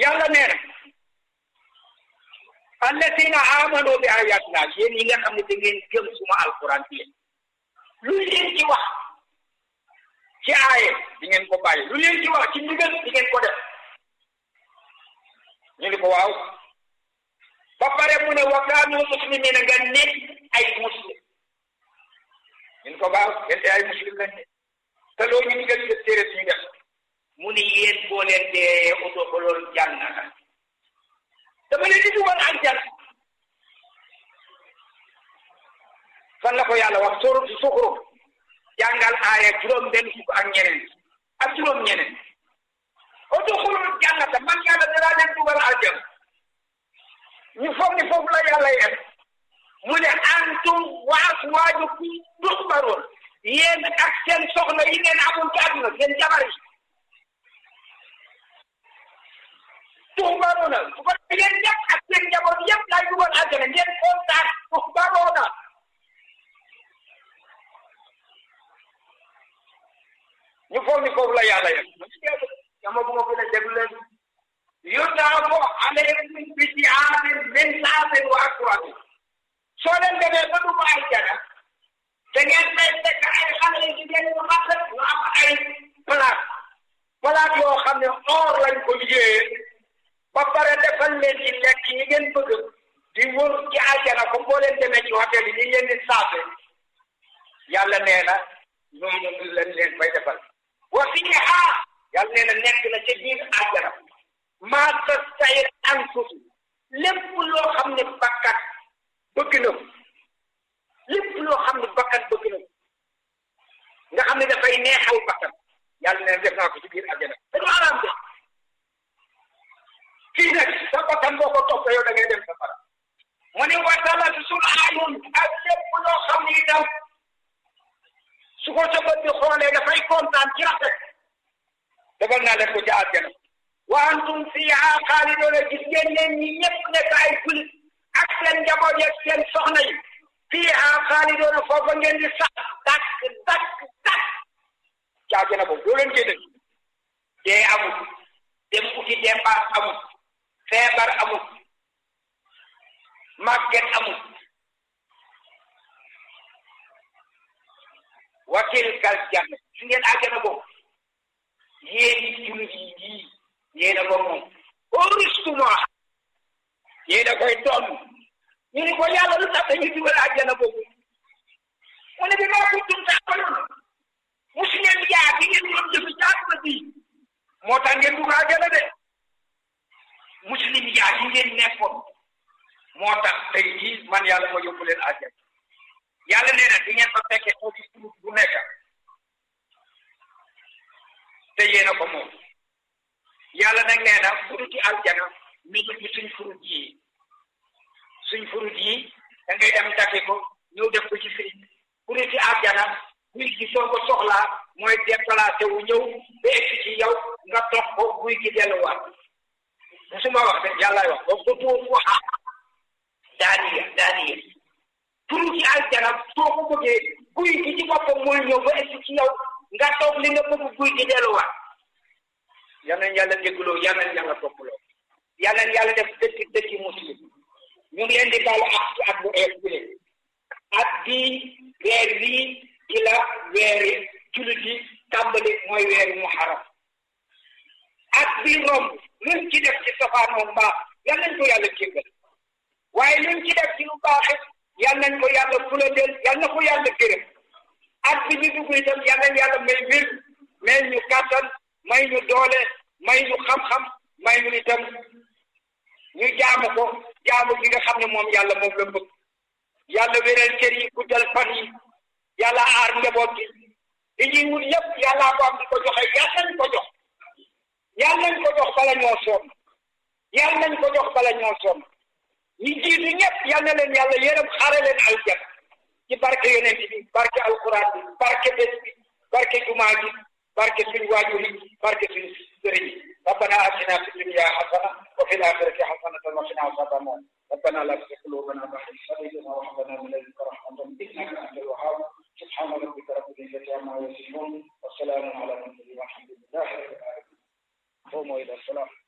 yàlla nee na allatina amano bi ayatina yéen yi nga xam ne da ngeen gëm suma alquran bi lu leen ci wax ci aaye di ngeen ko bàyyi lu leen ci wax ci ndigal di ngeen ko def ñu ni ko waaw ba pare mu ne wa kaanu muslimina nga nekk ay muslim ñu ni ko waaw yéen ay muslim lañ ne te loolu ñu ndigal ci téere suñu def mu ni yéen boo leen dee oto ko loolu jànnata dama leen di dugal aljan fan la ko yàlla wax sóoru si suxuru jàngal aaya juróom benn fukk ak ñeneen ak juróom ñeneen udxulul jannata man yàlla danaa leen dugal aljan ñu foog ni foofu la yàlla yem mu ne antum wa azwaajukum tuhbaroon yéen ak seen soxna yi ngeen amul ci àdduna seen jabar yi tuhbaroona su ko yéen ñëpp ak seen njaboot yëpp laay dugal aljana ngeen kontaan tuhbaroona ñu foog ni foofu la yàlla yem dama bu ma gën a déglu leen yutaafu alayhim bi siyaamin min saatin wa akwaabi soo leen demee ba dugg aljana da ngeen fay fekk ay xale yi jigéen ñu rafet ñu am ay palaat palaat yoo xam ne or lañ ko liggéeyee ba pare defal leen ci lekk yi ngeen bëgg di wër ci aljana comme boo leen demee ci hôtel yi ni ngeen di saafe yàlla nee na ñooñu ñu leen leen fay defal wa fiiha yàlla nee na nekk na ca biir aljana maa tastahir anfusu lépp loo xam ne bakkat bëgg na lépp loo xam ne bakkat bëgg na nga xam ne dafay neexal bakkan yàlla nee na def naa ko ci biir aljana te du araam de fii nag sa bakkan boo ko topp yow da ngay dem safara mu ne watala sul ayun ak lépp loo xam ne itam su ko sa bët bi xoolee dafay kontaan ci rafet defal naa leen ko ci àjjana wa antum fiha xaalidoona gis ngeen leen ñi ñëpp nekk ay julit ak seen njaboot yeeg seen soxna yi fiha xaalidoona foofa ngeen di sax dakk dakk dakk ci àjjana boobu doo leen génn dee amul dem uti dépense amul feebar amul màgget amul wa tilkal janna su ngeen àjjana boobu yéen jullit yi yii yéen a ko moom auristuma yéen a koy doon ñu ni ko yàlla lu tax dañuy dugal àjjana boobu mu ne bi maa kuntum taamaloon musu ngeen yaa bi ngeen doon jëf jaatuma bi moo tax ngeen dugg àjjana de muslim yaa yi ngeen nekkoon moo tax tey jii man yàlla ma yóbbu leen àjjana yàlla nee na di ngeen fa fekkee foofu turut bu nekk te yéen a ko moom yàlla nag nee na furuti aljana mi ngi ci suñ furut yi suñ furut yi da ngay dem dagge ko ñëw def ko ci firi furuti aljana guy gi soo ko soxlaa mooy déplacé wu ñëw ba egsi ci yow nga dox ko guy gi delluwaat musuma wax de yàllaay wax ba ko tuur waxa daaniya daaniya furuti aljana soo ko bëggee guy gi ci boppam mooy ñëw ba egsi ci yow nga toog li nga bëgg guy gi delluwaat yal nañ yàlla déggloo yal nañ yàlla toppaloo yal nañ yàlla def dëkk dëkki muslim ñu ngi leen di baalu ak ci at bu ees bi at bii weer wii ci la weeri jullit yi tàmbali mooy weeri muharram at bii romb luñ ci def ci safaanoon mbaax yal nañ ko yàlla jéggal waaye luñ ci def ci lu baaxit yal nañ ko yàlla fulandeel yal na ko yàlla gërëm at bi ñu dugg itam yal nañ yàlla may wér may ñu kàttan may ñu doole may ñu xam-xam may ñu itam ñu jaamu ko jaamu gi nga xam ne moom yàlla moom la bëgg yàlla wéral cër yi guddal fan yi yàlla aar njaboot gi li ñuy wut yëpp yàllaa ko am di ko joxe yàlla nañ ko jox yàlla nañ ko jox bala ñoo sonn yàlla nañ ko jox bala ñoo sonn ñi jiitu ñëpp yal na leen yàlla yërëm xare leen aljanna ci barke yonent bi barke alquran bi barke bés bi barke jumaa ji barke suñu waajur yi barke suñu sëriñ yi ربنا آتنا في الدنيا حسنة وفي الآخرة حسنة وقنا عذاب النار ربنا لا تزغ قلوبنا بعد إذ هديتنا وهب لنا من لدنك رحمة إنك أنت الوهاب سبحان ربك رب العزة عما يصفون وسلام على المرسلين والحمد لله رب العالمين قوموا إلى الصلاة